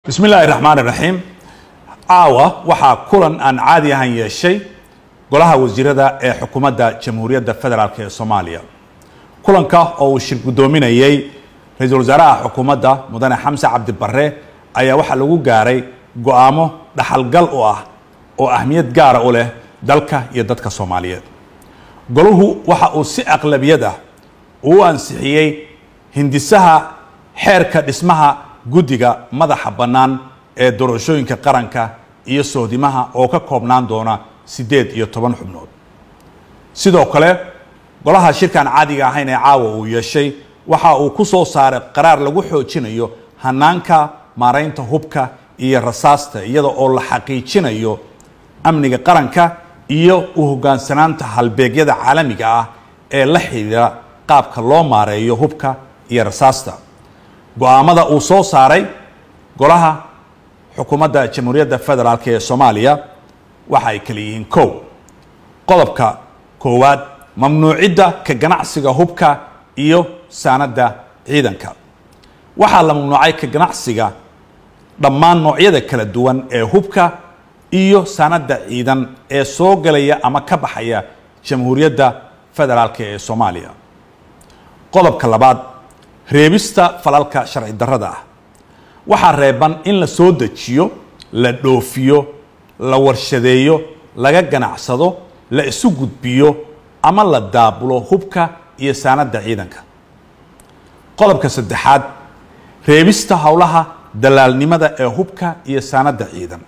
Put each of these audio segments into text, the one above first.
bismi illaahi raxmaan iraxiim caawa waxaa kulan aan caadi ahan yeeshay golaha wasiirada ee xukuumadda jamhuuriyadda federaalk ee soomaaliya kulanka oo uu shir guddoominayey ra-iisul wasaaraha xukuumadda mudane xamse cabdi barre ayaa waxaa lagu gaaray go-aamo dhaxalgal u ah oo ahmiyad gaara u leh dalka iyo dadka soomaaliyeed golahu waxa uu si aqlabiyad ah uu ansixiyey hindisaha xeerka dhismaha guddiga madaxa bannaan ee doorashooyinka qaranka iyo sohdimaha oo ka koobnaan doona siddeed iyo toban xubnood sidoo kale golaha shirkaan caadiga ahayn ee caawa uu yeeshay waxa uu ku soo saaray qaraar lagu xoojinayo hanaanka maaraynta hubka iyo rasaasta iyada oo la xaqiijinayo amniga qaranka iyo u hoggaansanaanta halbeegyada caalamiga ah ee la xidhiira qaabka loo maareeyo hubka iyo rasaasta go-aamada uu soo saaray golaha xukuumadda jamhuuriyadda federaalk ee soomaaliya waxa ay kala yihiin kow qodobka koowaad mamnuucidda ka ganacsiga hubka iyo saanadda ciidanka waxaa la mamnuucay ka ganacsiga dhammaan noocyada kala duwan ee hubka iyo saanadda ciidan ee soo galaya ama ka baxaya jamhuuriyadda federaalk ee soomaaliya qodobka labaad reebista falalka sharci darrada ah waxaa reeban in la soo dejiyo la dhoofiyo la warshadeeyo laga ganacsado la isu gudbiyo ama la daabulo hubka iyo saanadda ciidanka qodobka saddexaad reebista howlaha dalaalnimada ee hubka iyo saanadda ciidan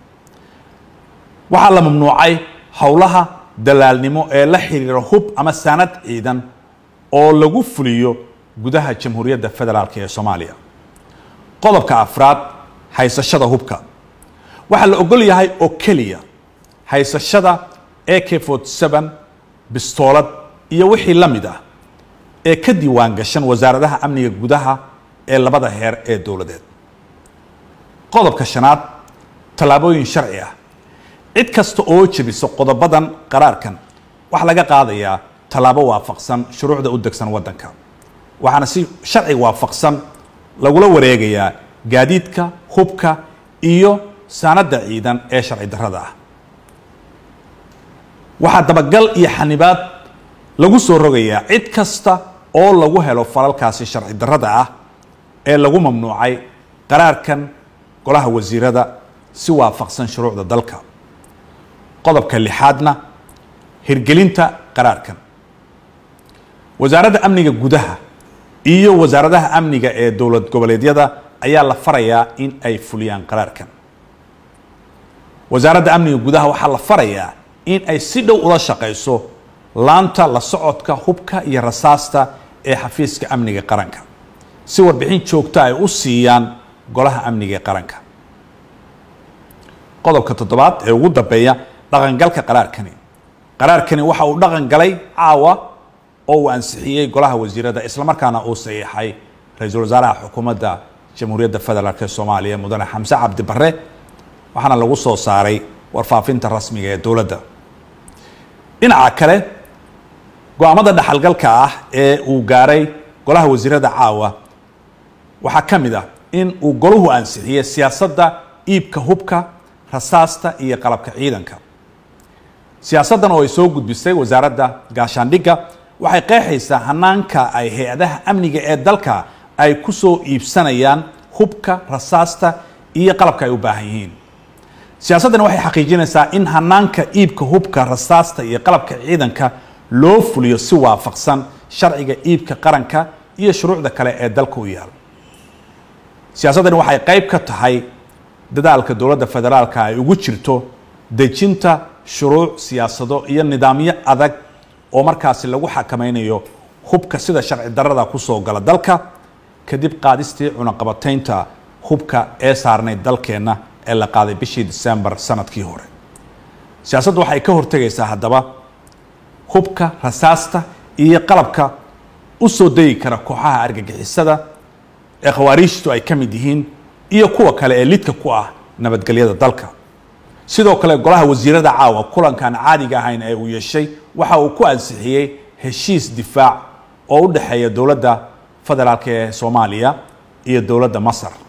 waxaa la mamnuucay howlaha dalaalnimo ee la xiriira hub ama saanad ciidan oo lagu fuliyo gudaha jamhuuriyadda federaalk ee soomaaliya qodobka afraad haysashada hubka waxaa la ogol yahay oo keliya haysashada a k forty seven bistoolad iyo wixii la mid ah ee ka diiwaan gashan wasaaradaha amniga gudaha ee labada heer ee dowladeed qodobka shanaad tallaabooyin sharci ah cid kasta oo jebisa qodobadan qaraarkan waxaa laga qaadayaa tallaabo waafaqsan shuruucda u degsan waddanka waxaana si sharci waafaqsan lagula wareegayaa gaadiidka hubka iyo saanadda ciidan ee sharci darrada ah waxaa dabagal iyo xanibaad lagu soo rogayaa cid kasta oo lagu helo falalkaasi sharci darrada ah ee lagu mamnuucay qaraarkan golaha wasiirada si waafaqsan shuruucda dalka qodobka lixaadna hirgelinta qaraarkan wasaaradda amniga gudaha iyo wasaaradaha amniga ee dowlad goboleedyada ayaa la farayaa in ay fuliyaan qaraarkan wasaaradda amniga gudaha waxaa la farayaa in ay si dhow ula shaqayso laanta la socodka hubka iyo rasaasta ee xafiiska amniga qaranka si warbixin joogta ay u siiyaan golaha amniga ee qaranka qodobka toddobaad ee ugu dambeeya dhaqangalka qaraarkani qaraarkani waxa uu dhaqan galay caawa oo uu ansixiyey golaha wasiirada islamarkaana uu saxiixay ra-iisul wasaaraha xukuumadda jamhuuriyadda federaalk ee soomaaliya mudane xamse cabdi barre waxaana lagu soo saaray warfaafinta rasmiga ee dowladda dhinaca kale go-aamada dhaxalgalka ah ee uu gaaray golaha wasiirada caawa waxaa ka mid ah in uu golahu ansixiyey siyaasadda iibka hubka rasaasta iyo qalabka ciidanka siyaasaddan oo ay soo gudbisay wasaaradda gaashaandhigga waxay qeexaysaa hanaanka ay hay-adaha amniga ee dalka ay ku soo iibsanayaan hubka rasaasta iyo qalabka ay u baahan yihiin siyaasaddani waxay xaqiijinaysaa in hanaanka iibka hubka rasaasta iyo qalabka ciidanka loo fuliyo si waafaqsan sharciga iibka qaranka iyo shuruucda kale ee dalka u yaal siyaasaddani waxay qayb ka tahay dadaalka dowladda federaalka ay ugu jirto dejinta shuruuc siyaasado iyo nidaamyo adag oo markaasi lagu xakameynayo hubka sida sharci darrada kusoo gala dalka kadib qaadistii cunaqabataynta hubka ee saarnay dalkeenna ee la qaaday bishii disembar sanadkii hore siyaasaddu waxay ka hortegaysaa haddaba hubka rasaasta iyo qalabka u soo degi kara kooxaha argagixisada ee khawaariijtu ay ka mid yihiin iyo kuwa kale ee lidka ku ah nabadgelyada dalka sidoo kale golaha wasiirada caawa kulankan caadiga ahayn ee uu yeeshay waxa uu ku ansixiyey heshiis difaac oo u dhexeeya dowladda federaalk ee soomaaliya iyo dowladda masar